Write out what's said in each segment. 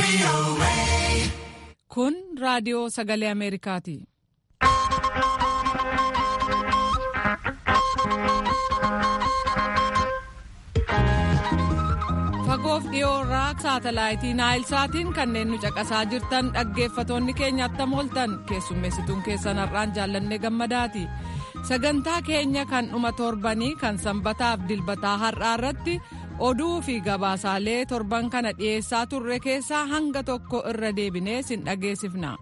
Kun raadiyoo sagalee Ameerikaati. Fagoof dhiyoo irraa saatalaayitii Naayilsaatiin kanneen nu caqasaa jirtan dhaggeeffatoonni keenya attam ooltan keessummeessituun keessan har'aan jaallannee gammadaati. Sagantaa keenya kan dhuma torbanii kan sanbataaf dilbataa har'aa irratti oduu fi gabaasaalee torban kana dhiyeessaa turre keessaa hanga tokko irra deebinee sin dhageessifna.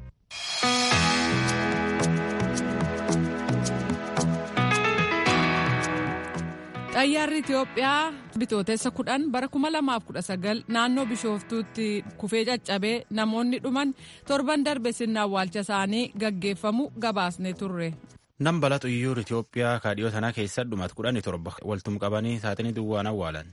xayyaarri Itoophiyaa bitootessa kudhan bara 2019 naannoo bishooftuutti kufee caccabee namoonni dhuman torban darbe sirna awwaalcha isaanii gaggeeffamu gabaasne turre. Nam bala xiyyaara Itoophiyaa kaadhiyoo tanaa keessa dhumat kudhanii torba waltum qabanii saaxinii duwwaan awwaalan.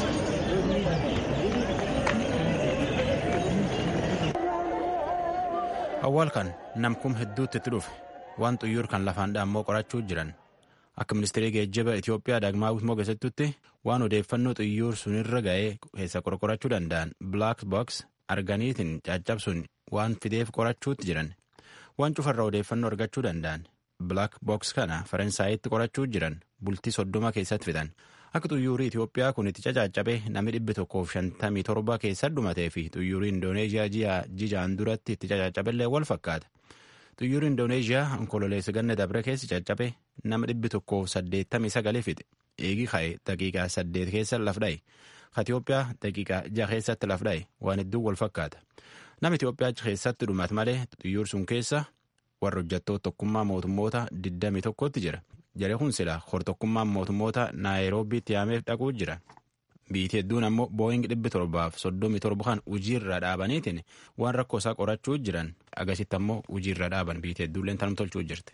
Awwaal kan namkum hedduutti itti dhufe waan xiyyaara kan lafaan dhaammoo qorachuu jiran. Akka ministeerri geejjiba Itoophiyaa Daagmaawit Mogeessittutti waan odeeffannoo xiyyaara sunirra ga'ee keessa qorqorachuu danda'an Black Box arganiitiin caccabsuun waan fideef qorachuutti jiran. Waan cufarraa odeeffannoo argachuu danda'an Black Box kana Faransaayitti qorachuu jiran bultii soddoma keessatti fidan. Akka xiyyaarri Itoophiyaa kun itti caccabe namni dhibbi tokkoof shantamii torba keessa dhumatee fi xiyyaarri Indooneeziyaa jijaan duratti itti caccaballee wal fakkaata. xiyyaarri indooneeziyaa onkololeessa ganna dabre keessa caccabe nama dhibbi tokkoof saddeettamii sagalee fixe eegi ka'e daqiiqaa saddeet keessa laf dha'e ka Itoophiyaa daqiiqaa jaha keessatti laf dha'e waan hedduu wal fakkaata nama Itoophiyaa keessatti dhumat malee xiyyaarri sun keessa warra hojjettoota tokkummaa mootummoota 21tti jira jaree kun sila hortokkummaan mootummoota naayiroobiitti yaameef dhaquu jira. Biitii hedduun ammoo booying dhibbi torbaaf soddomii torba kan hojiirra dhaabaniitiin waan rakkoo isaa qorachuu jiran agasitti ammoo hojiirra dhaaban biitii hedduulleen tanum tolchuu jirti.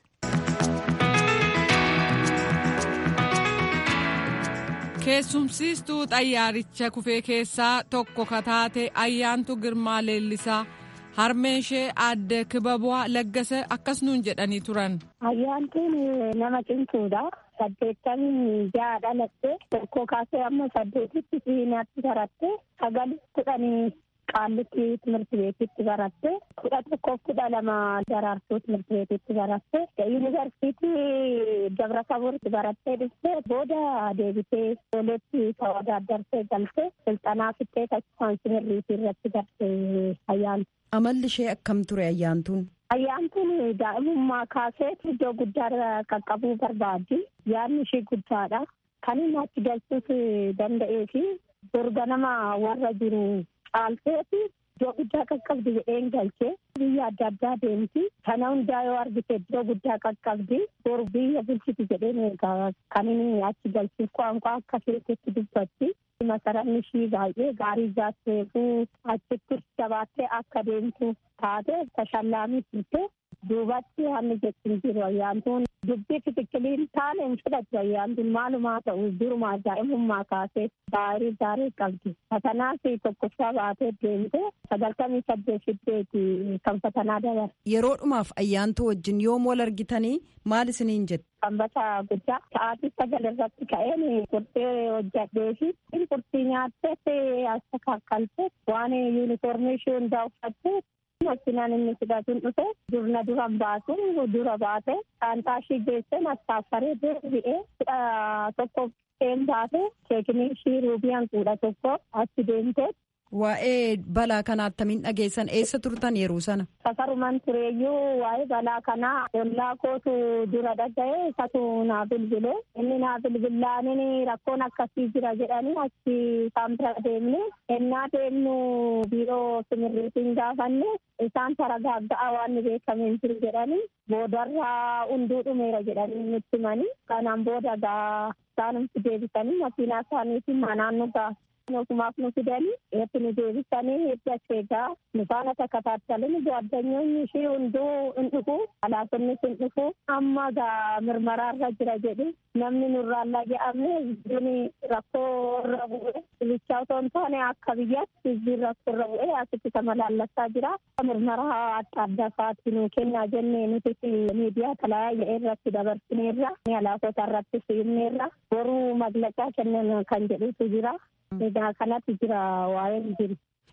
Keessumsiistuu xayyaaricha kufee keessaa tokko kataate ayyaantu girmaa leellisaa harmeen ishee aadde kibabu'aa laggasa akkas nuun jedhanii turan. Ayyaantuun nama cimtuudha. saddeettamii ja'a dhalatte tokko kaasee amma saddeetitti siinaatti baratte sagal kudhanii qaallitti timirti beetitti baratte kudha tokkoof kudha lama daraartuu timirti beetitti baratte yuunivarsiitii dabrataburti barattee dhufte booda deebitee ijoolleetti tawaadaaddartee galte silxanaa fittee taasifaan simirriitii irratti garte ayyaantu. Amalli ishee akkam ture ayyaantuun? Ayyaantuun daa'imummaa kaasee iddoo guddaa qaqqabuu barbaaddi. Yaadni ishee guddaadha. Kan inni achi galchuus danda'ee fi dorga nama warra jiru caalteeti iddoo guddaa qaqqabdi jedheen galchee biyya adda addaa deemti. Kana hundaa yoo argite iddoo guddaa qaqqabdi. Bor biyya bulchiti jedheen eegaa kan inni achi galchuuf qaanqaa akka keessatti dubbatti. Masaranni ishii baay'ee gaarii jaatteefuu achitti jabaattee akka deemtu taate tashallaamii turte duubatti haalli jechuun jiru ayyaantuun dubbii xixiqqiliin taane hin fudhatu ayyaantuun maalumaa ta'u duruma daa'imummaa kaasee gaarii gaarii qabdi. Fatanaas tokkoffaa baatee deemte sagaltamii saddeet fiddeeti kan fatanaa dabara. Yeroodhumaaf ayyaantuu wajjin yoom wal argitanii maal isiniin jette? Sanbata guddaa sa'aatii sagal irratti ka'een qurxee hojjadhee fi qurxii nyaattee as kakkaltee waan yuunifoormii ishee hundaa uffattee makinaan inni fudhatuun dhufe durna duran baasuun dura baate saantaa ishii geessee mastaaffaree deebi'ee kudha tokko een baate keekinii ishii ruubiyaan kudha tokko achi deemtee. Waa'ee balaa kanaa attamiin dhageessan eessa turtan yeroo sana? Safaruman tureeyyuu waa'ee balaa kanaa ollaa kootu dura dhaga'ee isatu naa bilbile inni naa bilbilaaniin rakkoon akkasii jira jedhanii achi isaan bira deemne ennaa deemnu biiroo simirriitiin gaafanne isaan taragaagga'a waan beekame hin jiru jedhanii boodarraa hunduu dhumeera jedhanii nutti himanii kanaan booda gaa isaanumti deebisanii makiinaa isaaniitiin manaan nu gaaf mootummaaf nu fidanii itti nu deebisanii hidda egaa nu faana takka taattalin ጓደኞኝ ishii hunduu hin dhufu alaafinnis hin dhufu amma gaa mirmaraarra jira jedhi namni nurraallaa jedhamne hizbiin rakkoo irra bu'e bilichaa otoo hin taane akka biyyatti hizbiin rakkoo irra bu'e asitti tamalaallassaa jira mirmaraa adda addaa fa'aatti nu kennaa jennee nuti miidiyaa talaayyaa irratti dabarsineerra alaafota irratti siimneerra boruu maglaqaa kennan kan jedhutu jira. Egaa kanatti jira waa'een jiru.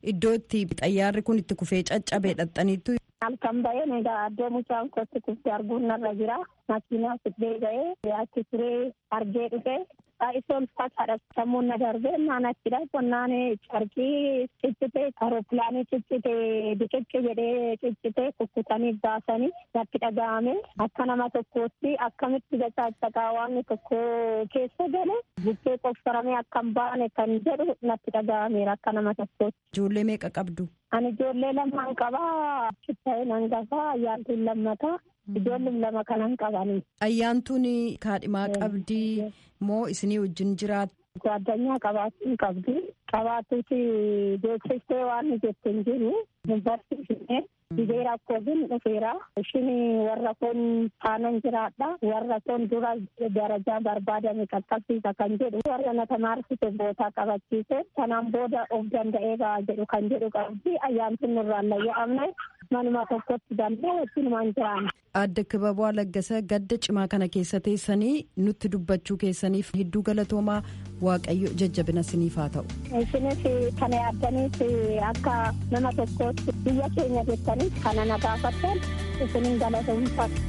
iddoo itti xayyaarri kun itti kufee caccabe dhaxxaniittu. Halkan bahee egaa iddoo mucaan kootti kufte arguun narra jira. Makiinaa fidee ga'ee achi turee argee dhufe. Isa ulfaataadha sammuun na darbee naan achidha qonnaan carqii ciccite aeropilaanii ciccite biqilchi jedhee ciccite kukkutanii baasanii natti dhaga'ame akka nama tokkootti akkamitti gacaacaqaa waan tokko keessa gale bukkee qofsaramee akka hin baane kan jedhu natti dhaga'ameera akka nama tokkootti. Ijoollee meeqa qabdu? Ani ijoollee lamaan qabaa chitta'een hangafaa ayyaantuun lammataa. Ijoolleen lama kanan qabanii. Ayyaantuun kaadhimaa qabdii moo isinii wajjin jiraatu? Addunyaa qabaachuun qabdi. Qabaatuuti beeksistee waan jette hin jiru. Barsiifnee biyya rakkootiin dhufeera. Ishiin warra kun taanan jiraadha. Warra kun dura darajaa barbaadame qaqqabsiisa kan jedhu. Warra na tamaarsite bootaa qabachiise. Kanaan booda of danda'ee ba'a jedhu kan jedhu qabdi. Ayyaantuun nurraan layya'amne manuma tokkotti danda'e wajjinumaan jiraanne. Adda Kibaboo Laggasa gadda cimaa kana keessa teessanii nutti dubbachuu keessaniif hedduu galatoomaa Waaqayyo jajjabina siniif haa ta'u. Isinis kana yaaddaniif akka nama tokkootti biyya keenya jettaniif kana na gaafattan isinin galatoomfatu.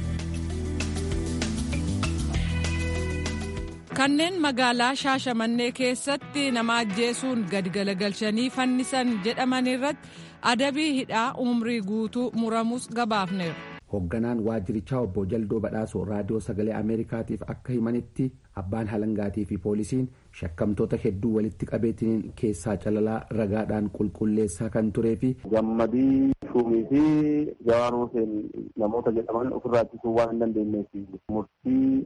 Kanneen magaalaa Shaashamannee keessatti nama ajjeesuun gadi galagalchanii fannisan jedhaman irratti adabii hidhaa umrii guutuu muramus gabaafneera. Hoogganaan waajjirichaa obbo Jaldoo Badhaasoo raadiyoo sagalee Ameerikaatiif akka himanitti abbaan halangaatii fi poolisiin shakkamtoota hedduu walitti qabeetiniin keessaa calalaa ragaadhaan qulqulleessaa kan turee fi. Gammadii Shuumii fi Jawaan Huseen namoota jedhaman ofirraa ittisuu waan hin dandeenyeef murtii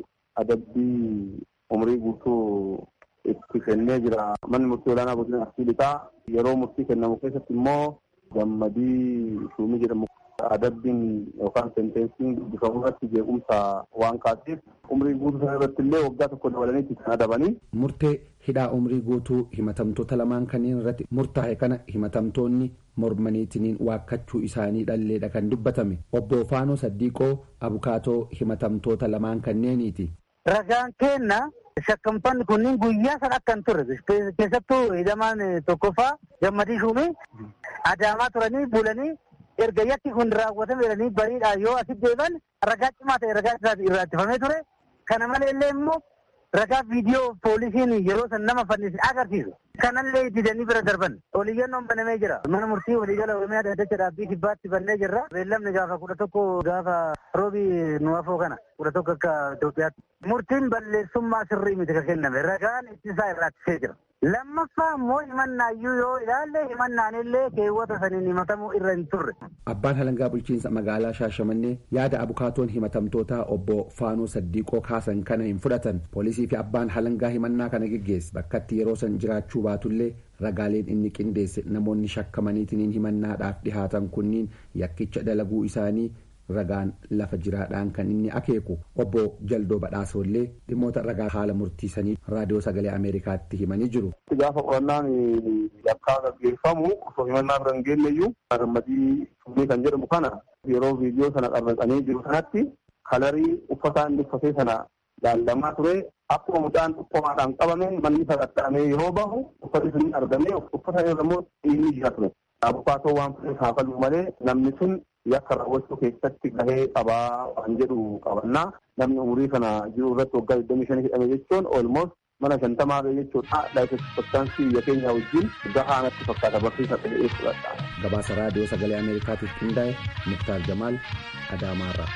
adabbii umrii guutuu itti kennee jira. Manni murtii olaanaa godina Arsii Lixaa yeroo murtii kennamu keessatti immoo gammadii Shuumii jedhamu adabbiin yookaan sentensiin dubbifamu irratti jeequmsa waan kaaseef umrii guutuu sana irratti illee waggaa tokko dabalanii kan adabanii. Murtee hidhaa umrii guutuu himatamtoota lamaan kanneen irratti murtaa'e kana himatamtoonni mormaniitiniin waakkachuu isaanii dhalleedha kan dubbatame obbo Faanoo Saddiiqoo abukaatoo himatamtoota lamaan kanneeniiti. Ragaan kenna shakkamtoonni kunniin guyyaa sana akka hin turre keessattuu hidhamaan tokkoffaa gammadii shuumii adaamaa turanii bulanii erga yakki kun raawwatame jedhanii bariidhaan yoo asitti deeban ragaa cimaa ta'e ragaa irraa ittifamee ture. Kana malee illee immoo ragaa viidiyoo poolisiin yeroo san nama fannise agarsiisu. Kanallee didanii bira darban. Oliyyannoon banamee jira. Mana murtii waliigala Oromiyaa Daddacha Dhaabbii Kibbaatti bannee jirra. Beellamni gaafa kudha tokko gaafa roobii nu afoo kana kudha tokko akka Itoophiyaatti. Murtiin balleessummaa sirrii miti ka kenname. Ragaan ittisaa irraa ittisee jira. lammaffaa immoo himannaayyuu yoo ilaalle himannaan illee keewwata saniin himatamuu irra hin turre. Abbaan halangaa bulchiinsa magaalaa Shaashamannee yaada abukaatoon himatamtootaa obbo Faanoo Saddiiqoo kaasan kana hin fudhatan. Poolisii fi abbaan halangaa himannaa kana geggeesse bakkatti yeroo san jiraachuu baatullee ragaaleen inni qindeesse namoonni shakkamaniitiin himannaadhaaf dhihaatan kunniin yakkicha dalaguu isaanii ragaan lafa jiraadhaan kan inni akeeku obbo Jaldoo Badhaasollee dhimmoota ragaa haala murtiisanii raadiyoo sagalee Ameerikaatti himanii jiru. Gaafa qorannaan yakkaa gaggeeffamu osoo himannaa bira hin geenyeyyuu gammadii shuumii kan jedhamu kana yeroo viidiyoo sana qarraqanii jiru sanatti kalarii uffataa inni uffatee sana laallamaa ture akkuma mucaan dhukkoomaadhaan qabame manni sagattaamee yeroo bahu uffati sun argamee uffata irra immoo dhiigni jira ture. Abukaatoo waan fudhate haafaluu malee namni sun yakka raawwachuu keessatti gahee qabaa waan jedhu qabannaa namni umurii kana jiru irratti waggaa digdamii shanii hidhame jechuun olmoos mana shantamaa ga'e jechuudha laayisensii biyya keenya wajjin gahaa natti fakkaata barsiisa ta'ee fudhadha. Gabaasa raadiyoo sagalee Ameerikaatiif qindaa'e Muktaar Jamaal Adaamaarraa.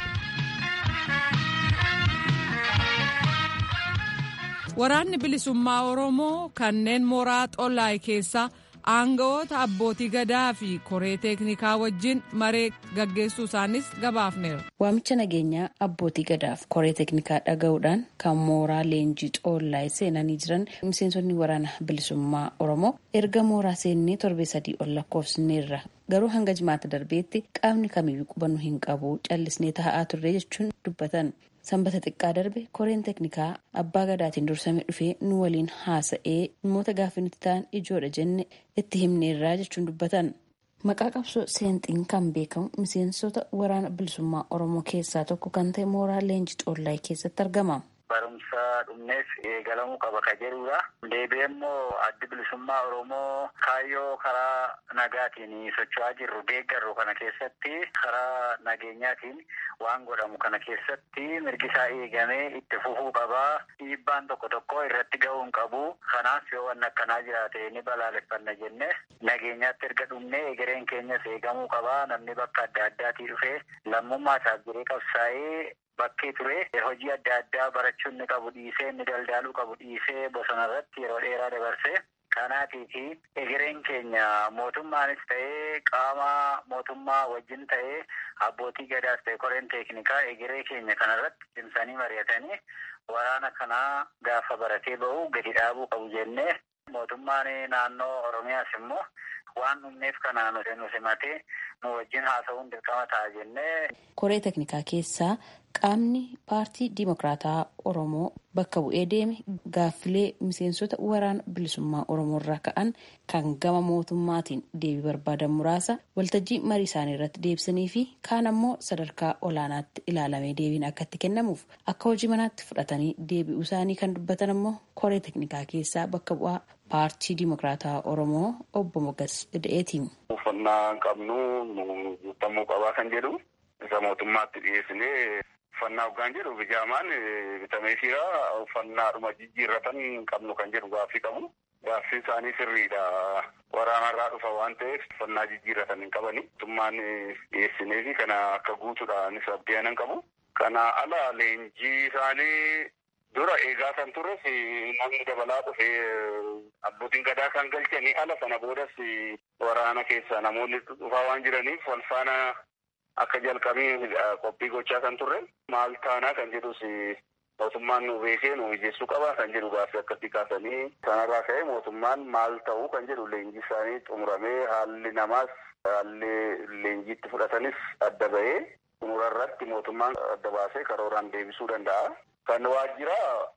Waraanni bilisummaa Oromoo kanneen mooraa Xollaay keessaa aangawoota abbootii gadaa fi koree teeknikaa wajjin maree gaggeessuu isaanis gabaafneera. Waamicha nageenyaa abbootii gadaaf koree teeknikaa dhaga'uudhaan kan mooraa leenjii xoollaay seenanii jiran miseensonni waraana bilisummaa Oromoo erga mooraa seennee torbee sadii ol lakkoofsineerra. Garuu hanga jimaata darbeetti qaamni kamiyyuu qubannu hin qabu callisnee taa'aa turre jechuun dubbatan. sanbata xiqqaa darbe koreen teeknikaa abbaa gadaatiin dursame dhufee nu waliin haasa'ee dhimmoota gaaffii nuti ta'an ijoodha jenne itti himneerraa jechuun dubbatan. Maqaa qabsoo seenxiin kan beekamu miseensota waraana bilisummaa Oromoo keessaa tokko kan ta'e mooraa leenjii xoollaay keessatti argama. barumsa dhumneef eegalamuu qaba ka jedhudha. Deebi'ee immoo addi bilisummaa Oromoo kaayyoo karaa nagaatiin socho'aa jirru deeggarru kana keessatti karaa nageenyaatiin waan godhamu kana keessatti mirgi isaa eegamee itti fufuu qabaa. Dhiibbaan tokko tokko irratti ga'uu hin qabu. Kanaaf yoo wanni akkanaa jiraate ni balaaleffanna jenne nageenyaatti erga dhumnee egereen keenyas eegamuu qabaa. Namni bakka adda addaatii dhufee lammummaa isaaf jiree qabsaa'ee bakkee ture hojii adda addaa barachuun ni qabu dhiisee inni daldaaluu qabu dhiisee bosona irratti yeroo dheeraa dabarsee kanaatiifi egereen keenya mootummaanis ta'ee qaama mootummaa wajjin ta'ee abbootii gadaas ta'e koreen teeknikaa egeree keenya kanarratti cimsanii mari'atanii waraana kanaa gaafa baratee ba'u gadi dhaabuu qabu jennee mootummaan naannoo oromiyaas immoo waan dhumneef kanaan nu simatee nu wajjin haasa'uun dirqama ta'a jennee. Koree teknikaa keessaa qaamni paartii Dimokiraataa Oromoo bakka bu'ee deeme gaaffilee miseensota waraana bilisummaa Oromoo irraa ka'an kan gama mootummaatiin deebii barbaadan muraasa waltajjii marii isaanii irratti deebisanii fi kaan ammoo sadarkaa olaanaatti ilaalamee deebiin akka itti kennamuuf akka hojii manaatti fudhatanii deebi'uu isaanii kan dubbatan ammoo koree teknikaa keessaa bakka bu'aa paartii Dimokiraataa Oromoo obbo Mogas Ida'eetiin. Uffannaa qabnu guutamuu qabaa kan jedhu isa mootummaatti dhiyeessinee uffannaa hoggaan jedhu bijaamaan bitamee jira uffannaadhuma jijjiirratan qabnu kan jedhu gaaffii qabu. Gaaffii isaanii sirriidha. Waraanarraa dhufa waan ta'eef uffannaa jijjiirratan hin qabani. Mootummaan dhiyeessinee fi kana akka guutuudhaanis abdii qabu. Kana ala leenjii isaanii dura eegaa kan turres namni dabalaa dhufee abbootiin gadaa kan galchanii ala sana boodas waraana keessa namoonni dhufaa waan jiraniif wal faana akka jalqabee qophii gochaa kan turre maal taanaa kan jedhus mootummaan nu beekee nu mijeessuu qaba kan jedhu gaaffii akkasii kaasanii sanarraa ka'ee mootummaan maal ta'uu kan jedhu leenjii isaanii xumuramee haalli namaas haalli leenjiitti fudhatanis adda ba'ee xumurarratti mootummaan adda baasee karooraan deebisuu danda'a. Kan waajjira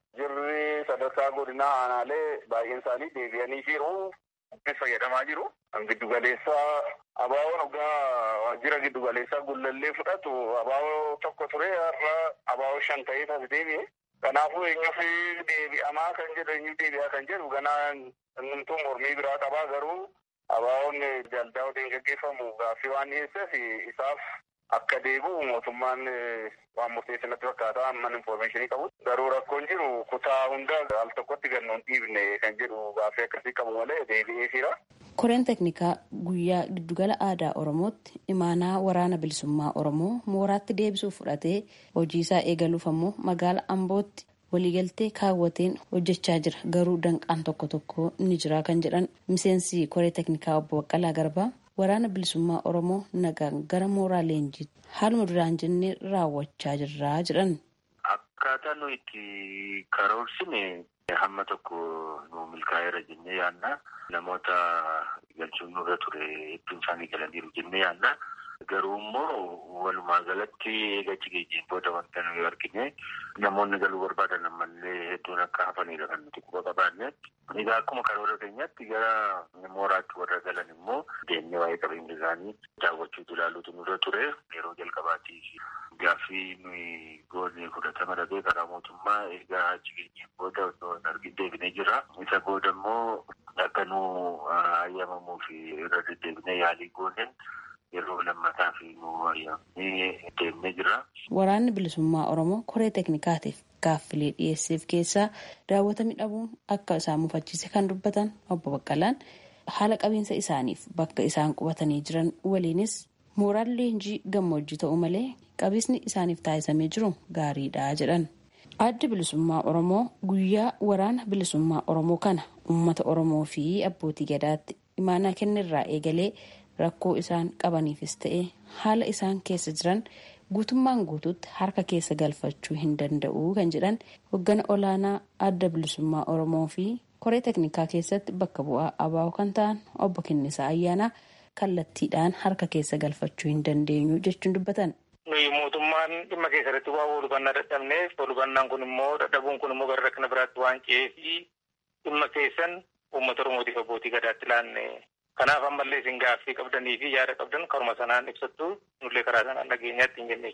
jirri sadarkaa godinaa aanaalee baay'een isaanii deebi'anii jiru. fayyadamaa jiru. Giddu galeessaa abaawoo dhugaa waajjira giddu galeessaa gullallee fudhatu abaawoo tokko ture har'a abaawoo shan ta'ee tas deebi'e. Kanaafuu eenyuuf deebi'amaa kan jedhu eenyuuf deebi'aa kan jedhu ganaa innumtuu mormii biraa qabaa garuu abaawoon daldaa waliin gaggeeffamu gaaffii waan dhiyeesseef isaaf akka deebi'u mootummaan waan murteesse natti fakkaata amman infoormeeshinii qabu. Garuu rakkoon jiru kutaa hunda al tokkotti gannuun dhiibne kan jedhu gaaffii akkasii qabu malee deebi'ee jira. Koreen teknikaa guyyaa giddugala aadaa Oromootti imaanaa waraana bilisummaa Oromoo mooraatti deebisuuf fudhatee hojii isaa eegaluuf ammoo magaala Ambootti waliigaltee kaawwateen hojjechaa jira. Garuu danqaan tokko tokko ni jira kan jedhan miseensi koree teknikaa obbo Baqqalaa Garbaa waraana bilisummaa Oromoo nagaan gara mooraa leenjiitti haaluma duraan jennee raawwachaa jirra jedhan. Akkaataa nu itti karoorsine hamma tokko nu milkaa'eera jennee yaadna. Namoota galchuun nurra ture hedduun isaanii galaniiru jennee yaadna. Garuu immoo walumaa galatti eegachi geejjiin booda wanta nuyi argine namoonni galuu barbaadan ammallee hedduun akka hafanidha kan nuti quba qabaanne. Egaa akkuma karoora keenyaatti gara mooraatti warra galan immoo deemnee waa'ee qabeenya isaanii daawwachuutu ilaaluutu nurra ture. Yeroo jalqabaatiif gaaffii nuyi goone fudhatama dhabee karaa mootummaa egaa achi geenyeen booda osoo hin argin deebinee jira. Isa booda immoo akka nu hayyamamuu fi irra deddeebinee yaalii gooneen yeroo lammataa fi nu hayyamnee deemnee jira. Waraanni bilisummaa Oromoo koree teknikaatiif gaaffilee dhiyeesseef keessaa daawwatamuu dhabuun akka isaan mufachiise kan dubbatan obbo Baqqalaan haala qabiinsa isaaniif bakka isaan qubatanii jiran waliinis mooraan leenjii gammoojjii ta'u malee qabiinsi isaaniif taasisamee jiru gaariidha jedhan. Addi bilisummaa Oromoo guyyaa waraana bilisummaa Oromoo kana uummata Oromoo fi abbootii gadaatti imaanaa kennirraa eegalee rakkoo isaan qabaniifis ta'e haala isaan keessa jiran guutummaan guutuutti harka keessa galfachuu hin danda'u kan jedhan hoggana olaanaa adda bilisummaa Oromoo fi koree teknikaa keessatti bakka bu'aa abaa'oo kan ta'an obbo Kennisaa Ayyaanaa kallattiidhaan harka keessa galfachuu hin dandeenyu jechuun dubbatan. nuyi mootummaan dhimma keessatti waa walhubannaa dadhabneef walhubannaan kun immoo dadhabuun kun immoo gara rakkina biraatti waan ce'eef dhimma keessan uummata oromootiif abbootii gadaatti laanne kanaaf ammallee isin gaaffii qabdanii fi yaada qabdan karuma sanaan ibsattu nullee karaa sanaan dhageenyaatti hin jenne jechuudha.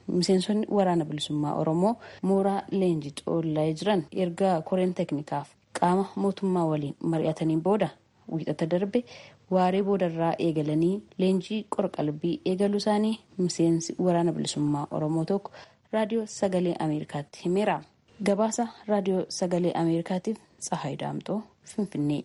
miseensonni waraana bilisummaa oromoo mooraa leenjii xoollaa jiran erga koreen teeknikaaf qaama mootummaa waliin mari'ataniin booda wiixata darbe waaree boodarraa eegalanii leenjii qorqalbii eegaluu isaanii miseensi waraana bilisummaa oromoo tokko raadiyoo sagalee ameerikaatti himeera gabaasa raadiyoo sagalee ameerikaatiif tsahaay daamxoo finfinnee.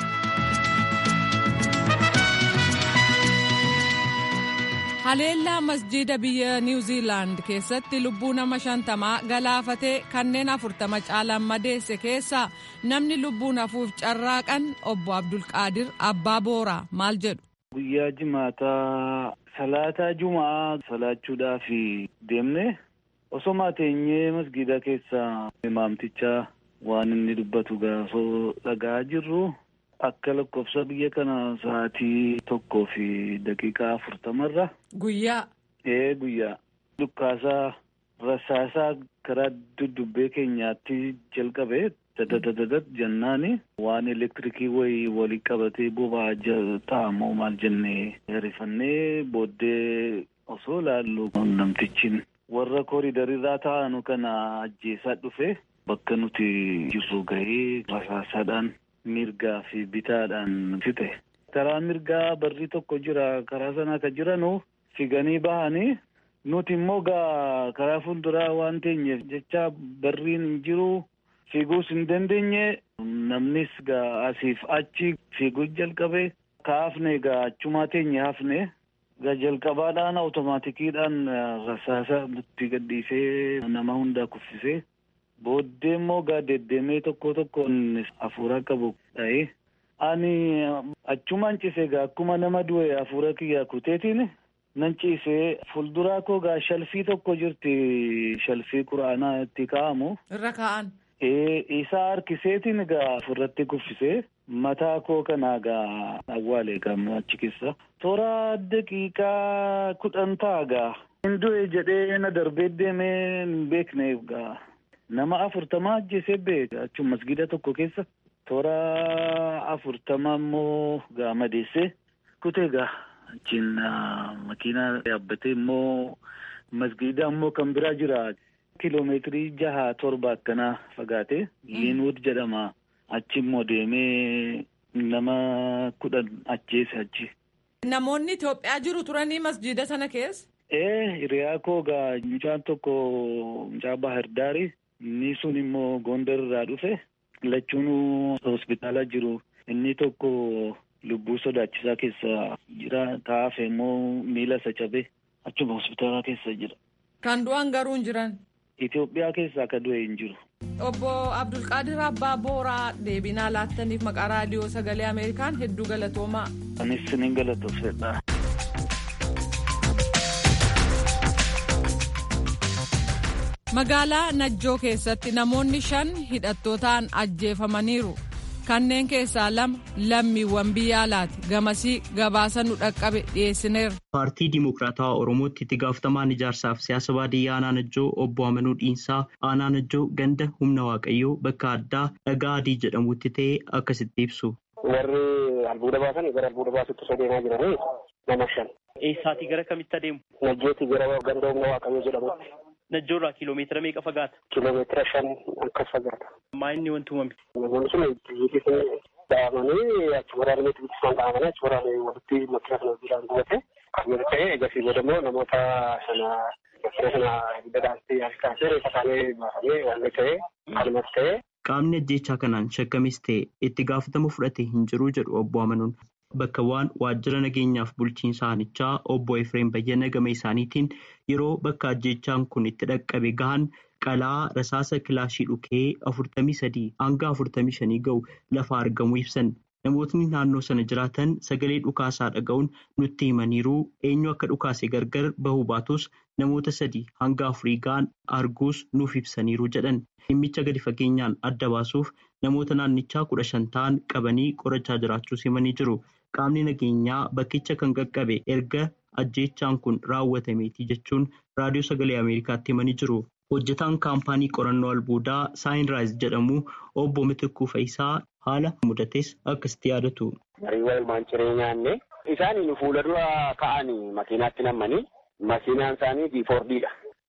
haleellaa masjiida biyya niwuziilaand keessatti lubbuu nama shantamaa galaafatee kanneen afurtama caalan madeesse keessaa namni lubbuun hafuuf carraaqan obbo abdulqaadir abbaa booraa maal jedhu. guyyaa jimaataa salaataa jumaa salaachuudhaaf deemne osoo teenyee masgiida keessaa imaamticha waan inni dubbatu gaafoo dhagaa jirru. Akka lakkoofsa biyya kana sa'aatii tokkoo fi daqiiqaa afurtamarra. Guyyaa. Ee guyyaa. Dhukkaasaa rasaasaa karaa duddubbee keenyaatti jalqabe dadadadadat jennaani waan elektirikii wayii walii qabatee boba'aa ta'amoo maal jennee rifannee booddee osoo laallu namtichi warra kooridarirraa taa'anu kana ajjeesaa dhufe bakka nuti jirru gahee rasaasaadhaan. mirgaa fi bitaadhaan fixe. Karaa mirgaa barri tokko jira. Karaa sana akka jiranu figanii bahanii nuti immoo gaa karaa fuulduraa waan teenyeef jecha barriin hin jiru fiiguus hin dandeenye namnis gaa asiif achi fiiguu jalqabe kaafne gaa achumaa teenye hafne gaa jalqabaadhaan awutomaatikiidhaan rasaasa nutti gadhiisee nama hundaa kuffisee. Booddee immoo gaa deddeemee tokko tokkoon hafuura qabu dha'ee ani achumaan ciisee gaa akkuma nama du'e hafuura kiyyaa kuteetiin nan ciisee fuulduraa koo gaa shalfii tokko jirti shalfii quraanaa itti kaa'amu. Irra kaa'an. Isaa harkiseetiin gaa ofirratti kuffisee mataa koo kanaa gaa awwaalee gaa achi keessa. Toora daqiiqaa kudhan ta'a gaa. Hin du'e jedhee na darbee deemee hin beekne gaa. Nama afurtama ajjeesee beeka achuun masgiida tokko keessa toora afurtama immoo gaa madeessee kutee gaa achiin makiinaa yaabbatee immoo masgiida immoo kan biraa jira kiloomeetirii jaha torba akkanaa fagaate liinwud jedhama achi immoo deemee nama kudhan ajjeese achi. Namoonni Itoophiyaa jiru turanii masjiida sana keessa. Ee hiriyaa koo gaa mucaan tokko mucaa Bahar Daari. Inni sun immoo Gondar irraa dhufe lachuun hospitaala jiru inni tokko lubbuu sodaachisaa keessa jira kaafe immoo miila isa cabe achuma hospitaala keessa jira. Kan du'an garuu hin jiran. Itoophiyaa keessaa akka du'e hin jiru. Obbo Abdulqaadir Abbaa Booraa deebinaa laattaniif maqaa raadiyoo sagalee Ameerikaan hedduu galatoomaa. Anis siniin galatoofsedha. magaalaa najjoo keessatti namoonni shan hidhattootaan ajjeefamaniiru kanneen keessaa lama lammiiwwan biyya alaati gamasii gabaasa nu dhaqqabe dhiyeessineera. paartii dimokiraatawaa oromootti itti gaafatamaan ijaarsaaf siyaasa baadiyyaa aanaa najjoo obbo amanuu dhiinsaa aanaa najjoo ganda humna waaqayyoo bakka addaa dhagaa adii jedhamutti ta'e akkasitti ibsu. warri albuuda baasan gara albuuda baasutti osoo deemaa jiranii nama shan. eessaatii gara kamitti adeemu. najjootti gara ganda humna waaqayyoo jedhamutti. Najjoorraa kiiloomeetira meeqa fagaata? Kiiloomeetira shan akkas fagaata. Maa inni wanti uumame? Namoonni sun biyyi dhahamanii achi waraanni bilisaan dhahamanii achi waraanni walitti makiina sana bilaan gubate yoo ta'e egasii booda immoo namoota sana makiina sana dadhaastee harkaasee reeffa isaanii baafamee waan ta'e kanumas ta'e. Qaamni ajjeechaa kanaan shakkamis ta'e itti gaafatama fudhate hin jiru jedhu obbo Amanuun. Bakka waan waajjira nageenyaaf bulchiinsa aanichaa obbo Efreem Bayyana gama isaaniitiin yeroo bakka ajjeechaan kun itti dhaqqabe gahan qalaa rasaasa kilaashii dhukee afurtamii sadii hanga afurtamii shanii ga'u lafa argamu ibsan. Namootni naannoo sana jiraatan sagalee dhukaasaa dhaga'uun nutti himaniiru eenyu akka dhukaase gargar bahuu baatus namoota sadii hanga afurii ga'an arguus nuuf ibsaniiru jedhan. Dhimmicha gadi fageenyaan adda baasuuf namoota naannichaa kudha shan ta'an qabanii qorachaa jiraachuus himanii jiru. Qaamni nageenyaa bakkicha kan qaqqabe erga ajjeechaan kun raawwatameeti jechuun raadiyoo sagalee Ameerikaatti himanii jiru. Hojjetaan kaampaanii qorannoo albuudaa saayinraayis jedhamu obbo Mitikkuu Fayisaa haala mudates akkasitti yaadatu. Hariiwwan ilmaan ciree nyaanne isaan fuula dura ka'anii makiinaatti nammanii makiinaan isaanii diifoordiidha.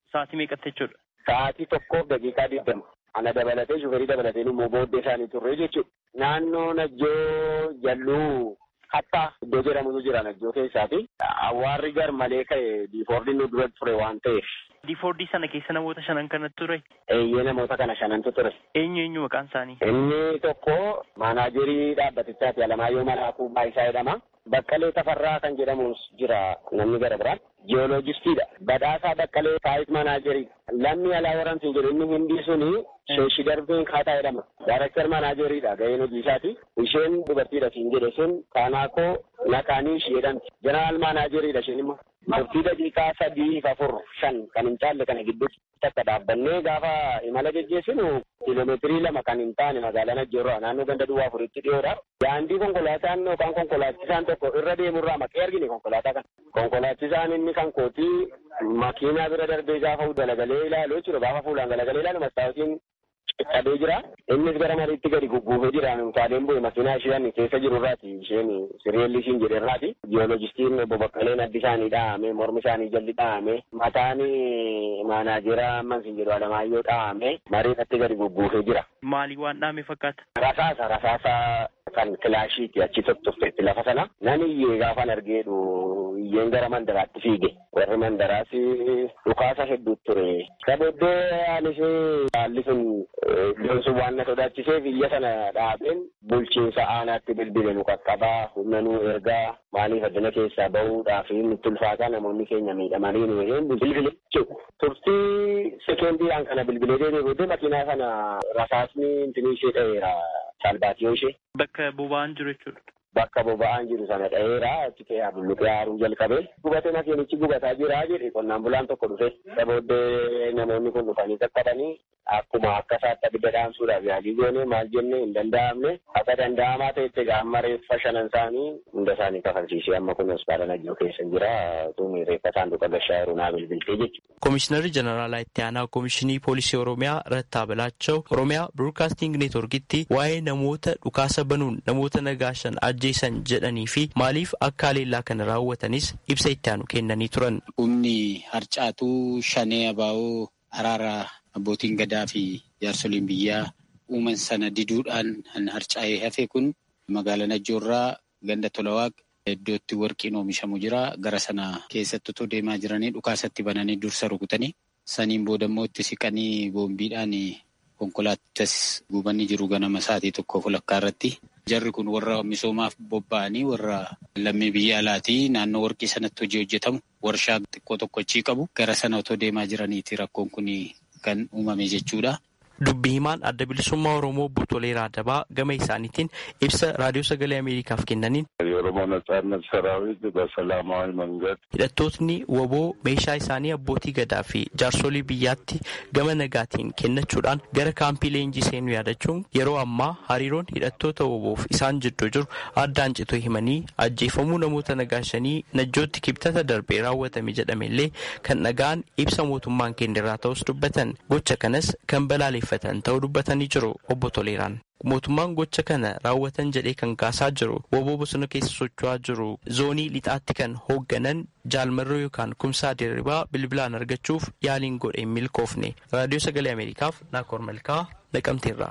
Sa'aatii meeqatti jechuudha? Sa'aatii tokkoof daqiiqaa digdama. Ana dabalatee shuferii dabalatee immoo booddee isaanii turre jechuudha. Naannoo Najjoo Jalluu Hattaa iddoo jedhamutu jira Najjoo keessaati. Awwaarri gar malee ka'e diifoordiin nu dura ture waan ta'eef. Diifoordii sana keessa namoota shanan kanatti ture? Eeyyee namoota kana shanantu ture. Eenyu eenyu maqaan isaanii? Inni tokko maanaajerii dhaabbatichaati Alamaayyoo Malaakuu Baayisaa jedhama. Baqqalee Tafarraa kan jedhamus jira namni gara biraan. Jiyooloojistiidha. Badhaasaa Baqqalee Saayit Maanaajerii. Lammi alaa waramtiin jedhu inni hindii suni sheeshi darbiin kaataa jedhama. Daaraktar maanaajeriidha gaheen hojii isaati. Isheen dubartiidha siin jedhe sun Kaanaakoo Nakaanii ishee jedhamti. Jeneraal maanaajeriidha isheen immoo. Murtii daqiiqaa sadii afur shan kan hin caalle kana gidduutti takka dhaabbannee gaafa imala geggeessinu kiiloomeetirii lama kan hin taane magaalaa Najjoorraa naannoo ganda duwwaa afuritti dhiyoodha. Daandii konkolaataan yookaan konkolaachisaan tokko irra deemurraa maqee argine konkolaataa kana. Konkolaachisaan inni kan kootii makiinaa bira darbee gaafa galagalee ilaalu jechuudha. Gaafa fuulaan galagalee ilaalu mastaawotiin qaqqabee jira. Innis gara mariitti gadi gugguufee jira. Utaaleen bu'e makiinaa isheen keessa jirurraati. Isheen siriyeelli isheen jedherraati. Jiyoolojistiin obbo Baqqaleen addi isaanii dhahamee mormi isaanii jalli dhahamee mataan maanaajeraa amman siin jedhu Alamaayyoo dhahamee mariirratti gadi gugguufee jira. Maalii waan dhahame fakkaata? Rasaasa rasaasa kan kilaashiiti achi tottofteetti lafa sana. Nan iyyee gaafan argeedhu iyyeen gara mandaraatti fiige. Warri mandaraas dhukaasa hedduu ture. Kabooddee anis haalli sun iddoon sun waan na sodaachiseef biyya sana dhaabeen bulchiinsa aanaatti bilbile nu qaqqabaa humna nu ergaa maaliif addana keessaa bahuudhaaf nutti ulfaataa namoonni keenya miidhamanii nu hin bilbile jechuudha. Turtii sekendiidhaan kana bilbilee deemee booddee makiinaa sana rasaasni intinii ishee dha'eera salbaatiyoo ishee. Bakka boba'aan jiru jechuudha. Bakka boba'aan jiru sana dha'eera achi ta'ee bulluqee haaruu jalqabe. Gubate makiinichi gubataa jira jedhe qonnaan bulaan tokko dhufe. Isa booddee namoonni kun dhufanii qaqqabanii akkuma akka isaatti abidda dhaamsuudhaaf yaalii goone maal jenne hin danda'amne akka danda'amaa ta'etti gaamma reeffa shanan isaanii hunda isaanii kafalchiisee amma kun hospitaala Najjoo keessa jira tuni reeffa saanduqa gashaa yeroo naa bilbiltee jechuudha. Komishinarri Jeneraalaa Itti Aanaa Komishinii Poolisii Oromiyaa Rattaa Bilaachoo Oromiyaa Broadcasting Neetworkitti waa'ee namoota dhukaasa banuun namoota nagaashan ajjeesan jedhanii fi maaliif akka haleellaa kana raawwatanis ibsa itti aanu kennanii turan. Humni harcaatuu shanee abaa'oo araara abbootiin gadaa fi jaarsoliin biyyaa uuman sana diduudhaan kan harcaa'ee hafe kun magaalaa Najjoorraa ganda Tolawaaq iddootti warqiin oomishamu jira. Gara sana keessatti otoo deemaa jiranii dhukaasatti bananii dursa rukutanii saniin booda immoo itti siqanii boombiidhaan konkolaachis gubanii jiru ganama sa'aatii tokkoof walakkaa irratti. Jarri kun warra misoomaaf bobba'anii warra lammii biyya alaatii naannoo warqii sanatti hojii hojjetamu warshaa xiqqoo tokko achii qabu gara sana otoo deemaa jiraniiti rakkoon kun kan uumame jechuudha. Dubbi himaan adda bilisummaa Oromoo obbo Toleeraa Adabaa gama isaaniitiin ibsa raadiyoo sagalee Ameerikaaf kennaniin. የኦሮሞ ነጻነት ሰራዊት በሰላማዊ መንገድ hidhattootni woboo meeshaa isaanii abbootii gadaa fi jaarsolii biyyaatti gama nagaatiin kennachuudhaan gara kaampii leenjii seenuu yaadachuun yeroo ammaa hariiroon hidhattoota woboof isaan jidduu jiru addaan citoo himanii ajjeefamuu namoota nagaashanii najjootti kibxata darbee raawwatame jedhamellee kan dhagaan ibsa mootummaan kennerraa ta'us dubbatan gocha kanas kan balaaleffatan ta'uu dubbatanii jiru obbo Toleeraan. mootummaan gocha kana raawwatan jedhee kan kaasaa jiru woboo bosona keessa socho'aa jiru zoonii lixaatti kan hoogganan jaalmarroo yookaan kumsaa dirribaa bilbilaan argachuuf yaaliin godhe hin milkoofne raadiyoo sagalee ameerikaaf naakoor malkaa naqamteerra.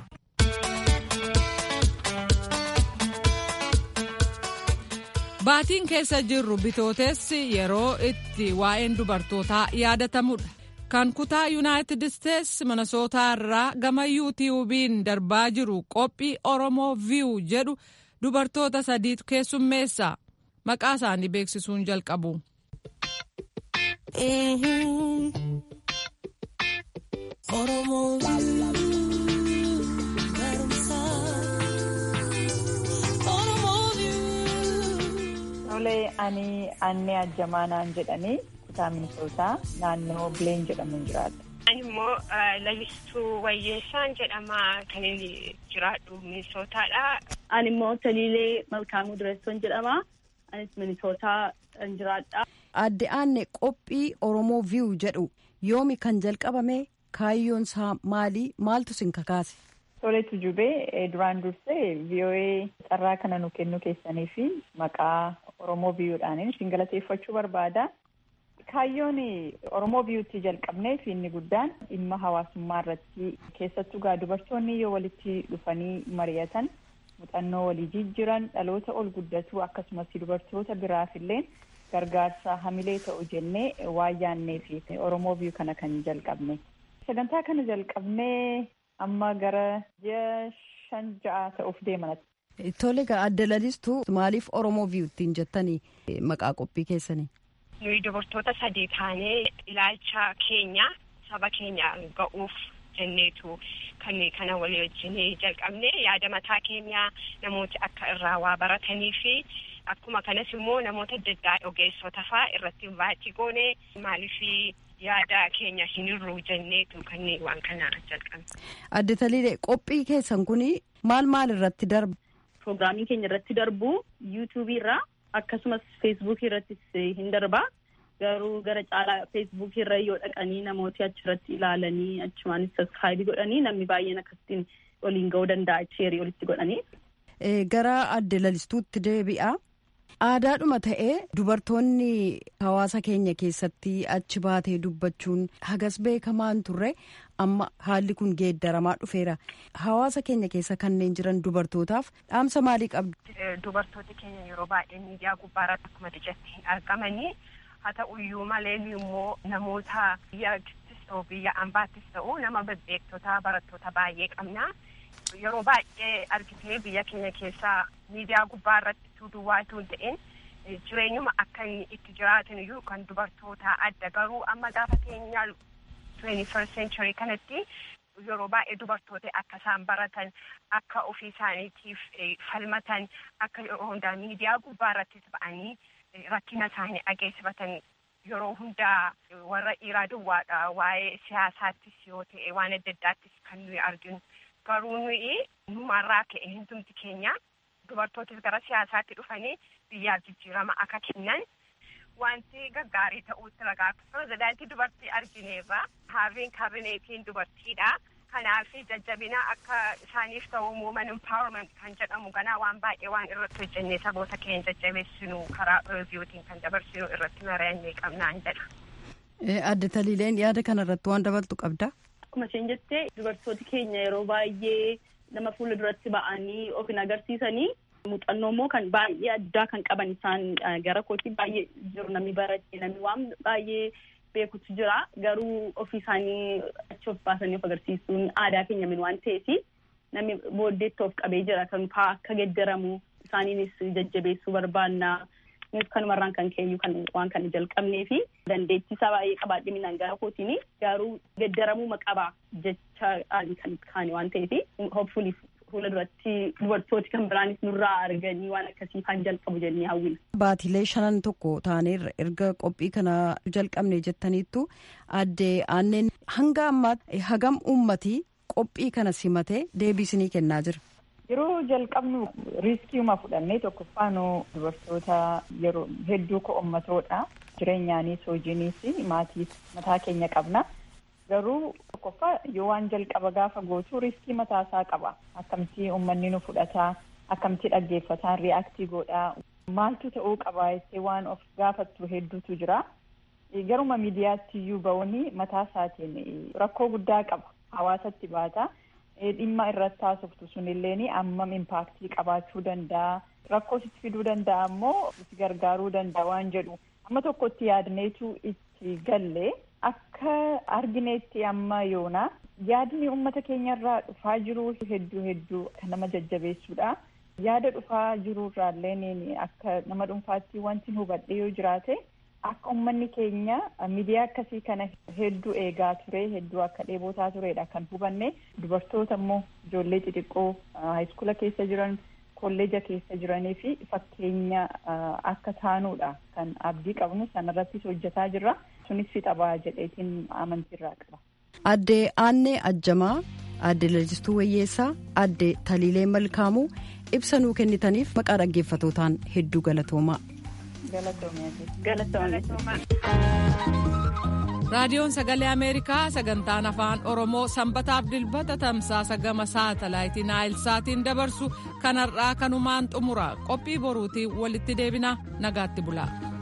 Baatiin keessa jirru bitootessi yeroo itti waa'een dubartootaa yaadatamudha. kan kutaa yuunaayitid isteetsi minnesootaa irraa gama yuutiyuubiin darbaa jiru qophii oromoo viiw jedhu dubartoota sadiitu keessummeessa maqaa isaanii beeksisuun jalqabu. Tolee ani annee ajjamaanaan jedhanii kutaa minisootaa naannoo bileen jedhamuun jiraata. Ani immoo lalistuu wayyeessaan jedhama kan inni jiraadhu minisootaadha. Ani immoo Taliilee Malkaamuu Dureessoon jedhama. Anis minisootaa jiraadha. Adde aanne qophii Oromoo viiw jedhu yoomi kan jalqabame kaayyoon isaa maali maaltu sin kakaase? Toleetu jubee duraan dursee VOA carraa kana nu kennu keessanii fi maqaa Oromoo viiwudhaan isin galateeffachuu barbaada. Kaayyoon Oromoo biyyoottii jalqabnee fi inni guddaan dhimma hawaasummaa irratti keessattuu gaa dubartoonni yoo walitti dhufanii mari'atan muuxannoo walii jijjiiran dhaloota ol guddatu akkasumas dubartoota biraaf illee gargaarsa hamilee ta'u jennee waan yaannee fi Oromoo biyyuu kana kan jalqabne. Sagantaa kana jalqabnee amma gara ji'a shan ja'a ta'uuf deeman. Tole egaa adda lalistuu maaliif Oromoo biyyoottiin jettanii maqaa qophii keessanii? Nuyi dubartoota sadii taanee ilaalcha keenya saba keenya ga'uuf jenneetu kan kana walii wajjin jalqabne yaada mataa keenya namooti akka irraa waa baratanii fi akkuma kanas immoo namoota adda addaa ogeessota fa'aa irratti baatii goone maaliif yaada keenya hin hir'uu jenneetu kan waan kana jalqabne. Adde Taliilee qophii keessan kun maal maal irratti darba? Pirogiraamii keenya irratti darbu yuutuubii irraa akkasumas feesbuukii irrattis hin darba. Garuu gara caalaa feesbuukii irra yoo dhaqanii namooti achirratti ilaalanii achumaanis saskaayibii godhanii namni baay'een akkasitiin waliin ga'uu danda'a sheerii walitti godhanii. Gara adde lalistuutti deebi'a. Aadaadhuma ta'ee dubartoonni hawaasa keenya keessatti achi baatee dubbachuun hagas beekamaan turre amma haalli kun geeddaramaa dhufeera. Hawaasa keenya keessa kanneen jiran dubartootaaf dhaamsa maalii qabdu? Dubartooti keenya yeroo baay'ee miidiyaa gubbaarratti akkuma jetti hin argamanii haa ta'uyyuu malee immoo namoota biyyaattis ta'u biyya ambaattis ta'u nama bebbeektota barattoota baay'ee qabna. Yeroo baay'ee argitee biyya keenya keessaa miidiyaa gubbaarratti duwwaatu hin ta'in jireenyuma akka inni itti jiraatan iyyuu kan dubartoota adda garuu amma gaafa keenya 21st century kanatti yeroo baay'ee dubartoota akka isaan baratan akka ofii isaaniitiif falmatan akka yeroo hundaa miidiyaa gubbaarrattis ba'anii rakkina isaanii dhageessifatan yeroo hundaa warra dhiiraa duwwaadha waa'ee siyaasaattis yoo ta'e waan adda addaattis kan nuyi arginu garuu nuyi numarraa ka'e hundumti keenya dubartootis gara siyaasaatti dhufanii biyyaaf jijjiirama akka kennan wanti gaggaarii ta'uutti ragaa pirezidaantii dubartii argineerra haarriin kabineetiin dubartiidha kanaaf jajjabina akka isaaniif ta'u muuman empowerment kan jedhamu ganaa waan baay'ee waan irratti hojjennee saboota keenya jajjabeessinu karaa reeviyuutiin kan dabarsinu irratti mari'annee qabnaan jedha. Adde Taliileen yaada kanarratti waan dabaltu qabda. Akkuma isheen jettee dubartooti keenya yeroo baay'ee nama fuula duratti ba'anii of hin agarsiisanii muuxannoo immoo kan baay'ee addaa kan qaban isaan gara kootti baay'ee jiru namni barate namni waan baay'ee beekutu jira garuu ofii isaanii achi of baasanii of agarsiisuun aadaa keenya min waan ta'eef namni booddeetti of qabee jira kan faa akka geddaramu isaaniinis jajjabeessuu barbaanna innis kanumarraan kan keenyu kan waan kana jalqabnee fi dandeettii isaa baay'ee qabaadhe minaan gara kootiin garuu geddaramuu qaba jecha kan kaane waan ta'eef hopefully fuula duratti dubartooti kan biraanis nurraa arganii waan akkasii kan jalqabu jennee hawwina. Baatilee shanan tokko taaneerra erga qophii kana jalqabne jettaniittu adde aanneen hanga ammaatti hagam uummatii qophii kana simatee deebiisinii kennaa jira. Yeroo jalqabnu riiskiiuma fudhannee tokkoffaanuu dubartoota yeroo hedduu ko'ommatoodha. Jireenyaanis hojiinis maatiis mataa keenya qabna. Garuu tokkoffaa yoo waan jalqaba gaafa gootu riiskii mataasaa qaba. Akkamtii uummanni nu fudhataa, akkamtii dhaggeeffataan ri'aaktii godhaa. Maaltu ta'uu qaba jettee waan of gaafattu hedduutu jira. Garuma miidiyaatti iyyuu ba'uun mataa isaatiin rakkoo guddaa qaba. Hawaasatti baata. dhimma irratti haasoftu sunilleen ammam impaaktii qabaachuu danda'a rakkoo sitti fiduu danda'a ammoo si gargaaruu danda'a waan jedhu amma tokkotti yaadneetu itti galle akka argineetti amma yoona yaadni uummata keenyarraa dhufaa jiru hedduu hedduu kan nama jajjabeessuudha yaada dhufaa jirurraalleen akka nama dhuunfaatti wanti hubadhe yoo jiraate akka uummanni keenya miidiyaa akkasii kana hedduu eegaa ture hedduu akka dheebotaa turedha kan hubanne dubartoota immoo ijoollee xixiqqoo haayiskuula keessa jiran kolleeja keessa jiranii fi fakkeenya akka taanuudha kan abdii qabnu sanarrattis hojjetaa jirra sunis fixabaa jedheetiin amantiirraa qaba. Addee Aannee Ajjamaa, Addee Lalistuu Wayyeessaa, Addee Taliilee Malkaamuu ibsa nuu kennitaniif maqaa dhaggeeffatootaan hedduu galatoomaa. raadiyoon sagalee ameerikaa sagantaan afaan oromoo sanbataaf dilbata tamsaasa gama saatalaayitii naayilsaatiin dabarsu kanarraa kanumaan xumura qophii boruutiin walitti deebina nagaatti bula.